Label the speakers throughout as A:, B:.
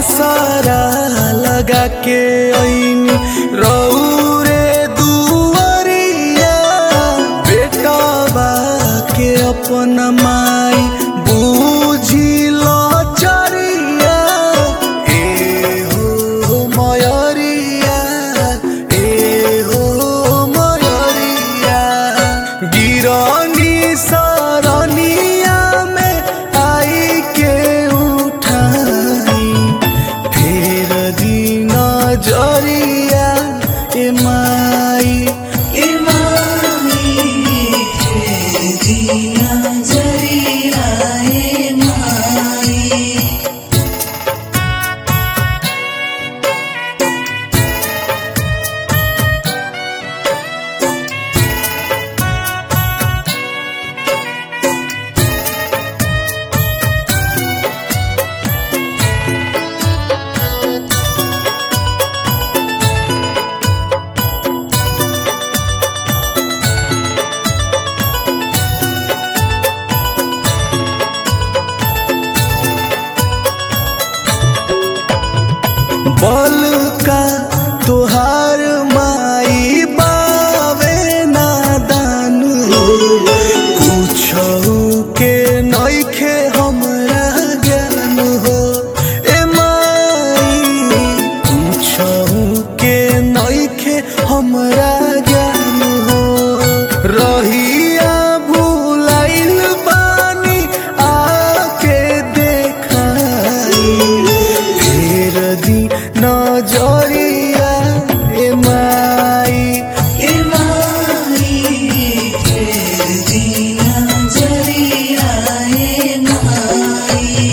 A: आसारा लगा के ऐनी रौरे दुआरिया बेटवा के अपन माई बूझिल चरिया ए हो मयरिया ए हो मयरिया गिरनी सरनिया में आई के उठाई फेर दिन जरिया ए माई
B: इमामी दिया जरिया ए माई
A: बल का तुहार माई बावे नादान कुछौ के नइखे हमरा ज्ञान हो ए माई कुछौ के नइखे हमरा ज्ञान हो रहिया भुलाइल बानी आके देखाई फेर दी नजरिया ए माई
B: इमामी दिया जरिया ए माई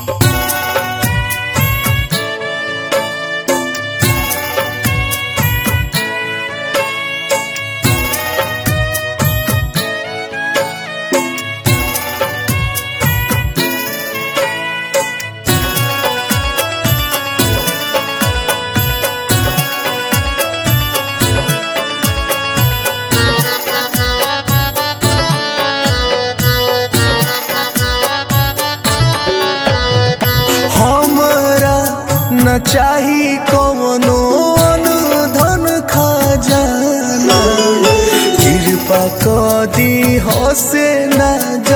A: हमरा न चाही कवनो धन खजाना कृपा क दी हसे न